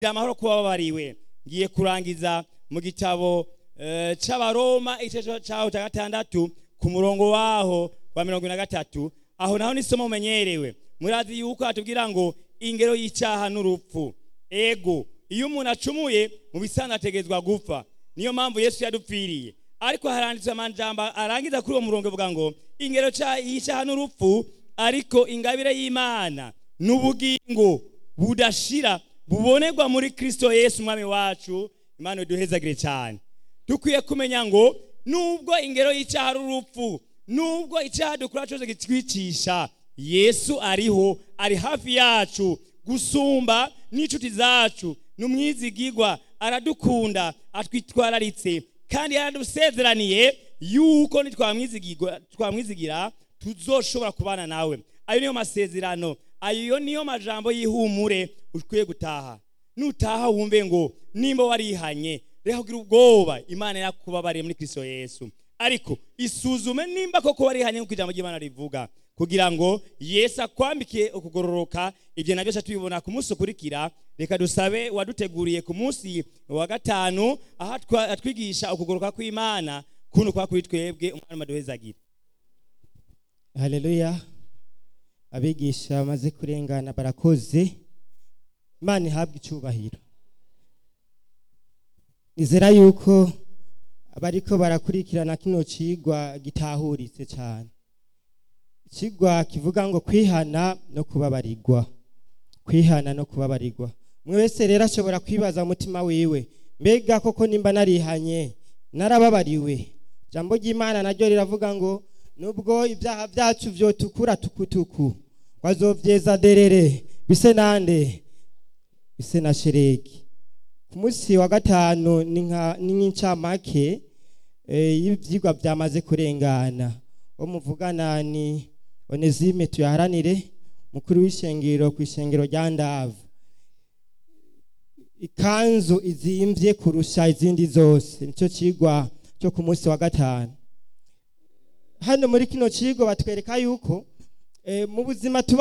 amahoro kuba babariwe ngiye kurangiza mu gitabo eh, c'abaroma igice caho ca gatandatu ku murongo waho wa mirongo na gatatu aho naho nisomo umenyerewe murazi yuko hatubwira ngo ingero y'icaha n'urupfu ego iyo umuntu acumuye mu bisanzwe ategezwa gupfa niyo mpamvu yesu yadupfiriye ariko haranditswe amajambo arangiza kuri uwo murongo uvuga ngo ingero ca- y'icaha n'urupfu ariko ingabire y'imana n'ubugingo budashira bubonerwa muri kristo yesu umwami wacu imana iduhezagire cyane dukwiye kumenya ngo nubwo ingero y'icyaha ari urupfu nubwo icyaha dukora cyose kitwicisha yesu ariho ari hafi yacu gusumba n'inshuti zacu n'umwizigigwa aradukunda atwitwararitse kandi yaradusezeraniye yuko nitwamwizigirwa- twamwizigira tuzoshobora kubana nawe ayo niyo masezerano ayo niyo majambo y'ihumure ukwiye gutaha nutaha wumve ngo nimba warihanye reka kugira ubwoba imana yakubabariye muri kristo yesu ariko isuzume nimba koko warihanye nk'uko ijambo ry'imana rivuga kugira ngo yesu akwambikiye ukugororoka ibyo nabyo tuca tubibona ku munsi ukurikira reka dusabe waduteguriye ku munsi wa gatanu aho atwa- atwigisha ukugoroka kw'imana kuno kwa kuri twebwe umwana maduhezagira haleluya abigisha bamaze kurengana barakoze imana ihabwa icyubahiro nizera yuko abariko barakurikirana kino cigwa gitahuritse cyane ikigwa kivuga ngo kwihana no kubabarirwa kwihana no kubabarirwa umwe wese rero ashobora kwibaza mu mutima wiwe mbega koko nimba narihanye narababariwe ijambo ry'imana naryo riravuga ngo nubwo ibyaha byacu vyotukura tukutuku wazovyeza derere bise nande bise na sheregi ku munsi wa gatanu ni nka- ni nk'incamake eh, y'ivyigwa byamaze kurengana wo muvugana ni onesime tuyaharanire mukuru w'ishengero ku ishengero rya ndavu ikanzu izimvye kurusha izindi zose nicyo cigwa cyo ku munsi wa gatanu hano muri kino cigwa batwereka yuko eh, mu buzima tuba